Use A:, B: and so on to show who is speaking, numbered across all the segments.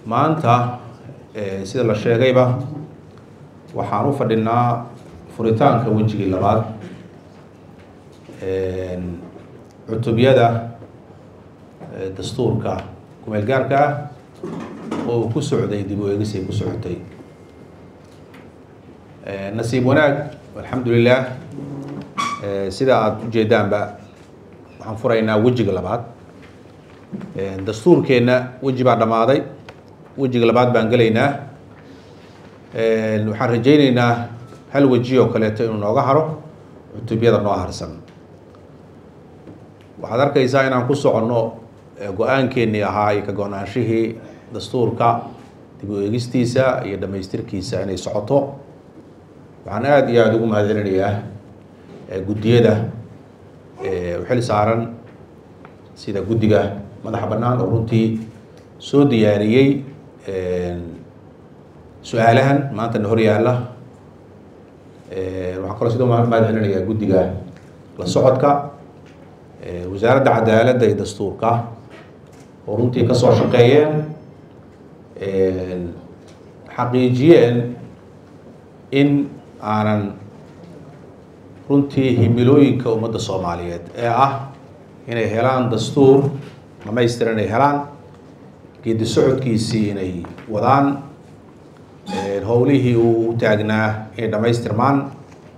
A: maanta sida la sheegayba waxaan u fadhinaa furitaanka wejigii labaad cutubyada dastuurka kumeel gaarka ah oo ku socday dib u eegis ay ku socotay nasiib wanaag alxamdulilah sida aada ujeedaanba waxaan furaynaa wejiga labaad dastuurkeenna weji baa dhammaaday wejiga labaad baan gelaynaa waxaan rajayneynaa hal weji oo kaleeto inuu nooga haro cutubyada noo harsan waxaad arkaysaa inaan ku soconno go-aankeennii ahaa iyo ka go-naanshihii dastuurka dib u eegistiisa iyo dhamaystirkiisa inay socoto waxaan aada iyo aada ugu mahadcelinayaa guddiyada u xil saaran sida guddiga madaxa bannaan oo runtii soo diyaariyey su-aalahan maanta na hor yaalla waxaan kaloo sidoo mahadcelinayaa guddiga la socodka wasaaradda cadaaladda iyo dastuurka oo runtii ka soo shaqeeyeen xaqiijiyeen in aanan runtii himilooyinka ummadda soomaaliyeed ee ah inay helaan dastuur dhamaystiran inay helaan geedi socodkiisii inay wadaan howlihii uu u taagnaa inay dhamaystirmaan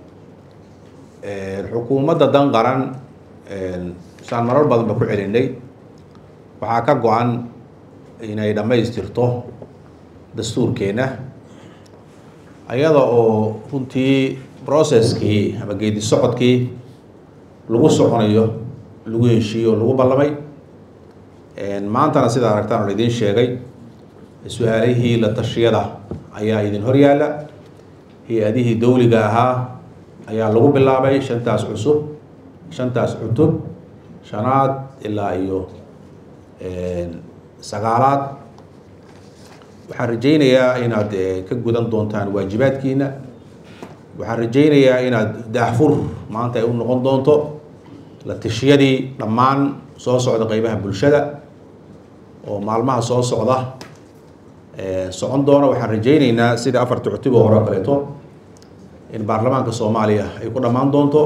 A: xukuumadda dan qaran saan marar badanba ku celinay waxaa ka go-an inay dhammaystirto dastuurkeenna ayada oo runtii processkii ama geedi socodkii lagu soconayo lagu heshiiyo o lagu ballamay maantana sidaa aragtaan oo idiin sheegay su-aalihii la tashiyada ayaa idin hor yaalla hay-adihii dawliga ahaa ayaa lagu bilaabay shantaas cusub shantaas cutub shanaad ilaa iyo sagaalaad waxaan rajaynayaa inaad ka gudan doontaan waajibaadkiina waxaan rajaynayaa inaad daahfur maanta ay u noqon doonto la tashiyadii dhammaan soo socda qeybaha bulshada oo maalmaha soo socda socon doona waxaan rajayneynaa sida afarta cutub oo hore o kaleeto in baarlamaanka soomaaliya ay ku dhammaan doonto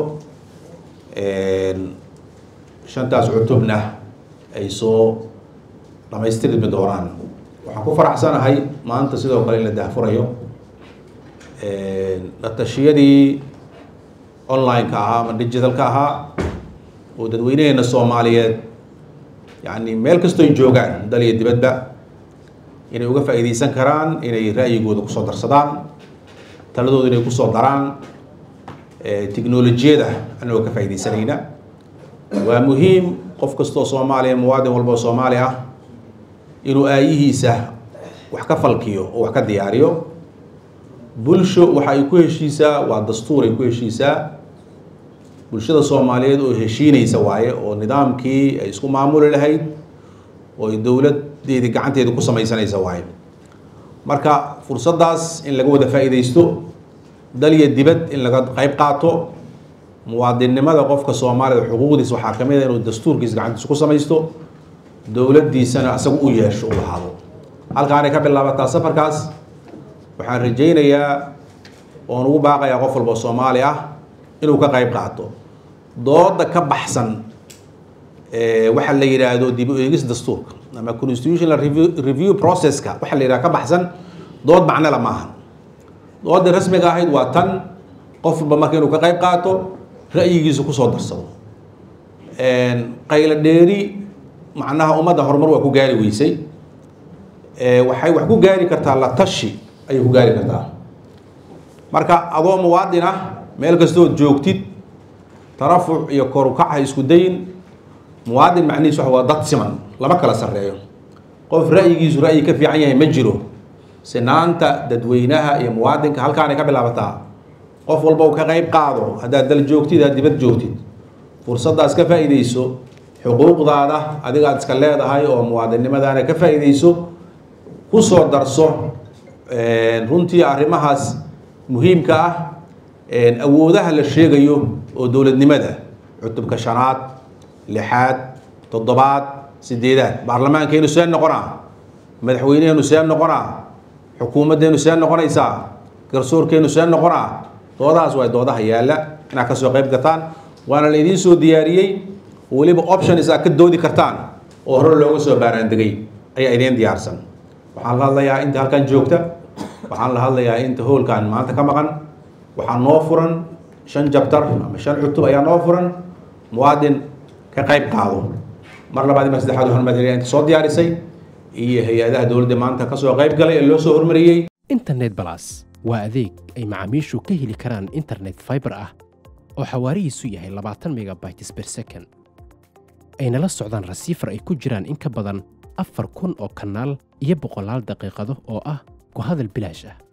A: shantaas cutubna ay soo dhamaystirmi doonaan waxaan ku faraxsanahay maanta sidoo kale in la daahfurayo la tashiyadii online-ka ahaa ama digitalka ahaa oo dadweynaheena soomaaliyeed yacni meel kastoy joogaan dal iyo dibadba inay uga faa'iideysan karaan inay ra'yigooda kusoo darsadaan taladooda inay kusoo daraan technolojiyada anagoo ka faa'iideysanayna waa muhiim qof kastoo soomaaliya muwaadin walba oo soomaali ah inuu aayihiisa wax ka falkiyo oo wax ka diyaariyo bulsho waxa ay ku heshiisaa waa dastuur ay ku heshiisaa bulshada soomaaliyeed oo heshiinaysa waaye oo nidaamkii ay isku maamuli lahayd oo ay dowladeedii gacanteeda ku samaysanaysa waaye marka fursaddaas in laga wada faa'iidaysto dal iyo dibad in laga qayb qaato muwaadinnimada qofka soomaalida xuquuqdiisa waxaa ka mid a inuu dastuurkiisa gacantiisa ku samaysto dowladdiisana isaga u yeesho u lahaado halkaanay ka bilaabataa safarkaas waxaan rajaynayaa oon ugu baaqayaa qof walba oo soomaali ah inuu ka qayb qaato dooda ka baxsan waxa la yidhaahdo dib u eegis dastuurka ama constitutional review processka waxa la yidhahdo ka baxsan dood macnela maaha doodii rasmiga ahayd waa tan qof walba marka inuu ka qayb qaato ra'yigiisa kusoo darsado qaylo dheeri macnaha ummadda horumar waa ku gaari weysay waxay wax ku gaari kartaa la tashi ayay ku gaari kartaa marka adoo muwaadin ah meel kastood joogtid tarafuc iyo korukac ha isku dayin muwaadin macnihiis waa dad siman lama kala sarreeyo qof ra'yigiisu ra'yi ka fiican yahay ma jiro sinaanta dadweynaha iyo muwaadinka halkaanay ka bilaabataa qof walba u ka qayb qaado haddaad dal joogtid aad dibad joogtid fursaddaas ka faa'iideyso xuquuqdaada adiga aad iska leedahay oo muwaadinnimadaana ka faa'iideyso kusoo darso runtii arrimahaas muhiimka ah awoodaha la sheegayo oo dowladnimada cutubka shanaad lixaad toddobaad sideedaad baarlamaankeenu see noqonaa madaxweyneheenu see noqonaa xukuumaddeenu see noqonaysaa garsoorkeenu see noqonaa doodahaas waa doodaha yaalla inaad kasoo qayb gataan waana la idiin soo diyaariyey weliba options aad ka doodi kartaan oo hore looga soo baaraandegay ayaa idiin diyaarsan waxaan la hadlayaa inta halkan joogta waxaan la hadlayaa inta hoolkan maanta ka maqan waxaa noo furan shan jabtar ama shan cutub ayaa noo furan muwaadin ka qayb qaado mar labaad mar saddexaad waxaan mahadcelinayaa inta soo diyaarisay iyo hay-adaha dowladda maanta kasoo qayb galay ee loo soo hormariyey
B: internet balas waa adeeg ay macaamiishu ka heli karaan internet fiber ah oo xawaarihiisu yahay labaatan megabytes per second ayna la socdaan rasiifar ay ku jiraan in ka badan afar kun oo kanaal iyo boqolaal daqiiqado oo ah ku hadal bilaash ah